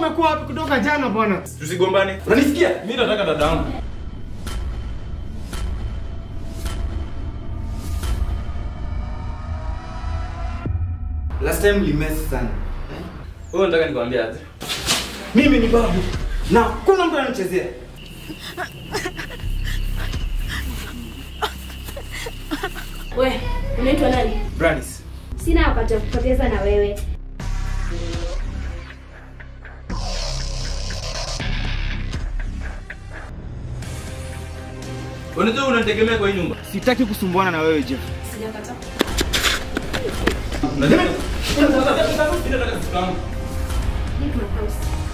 umekuwa wapi kutoka jana bwana? Tusigombane. Unanisikia? Mimi nataka dada yangu. Last time limesi sana. Wewe unataka nikwambie aje? Mimi ni babu na kuna mtu ananichezea. We, unaitwa nani? Branis. Sina wakati wa kupoteza na wewe. Unajua unanitegemea kwa hii nyumba. Sitaki kusumbuana na wewe Jeff. Sijakataa. Unajua? Unataka kitu changu? Leave my house.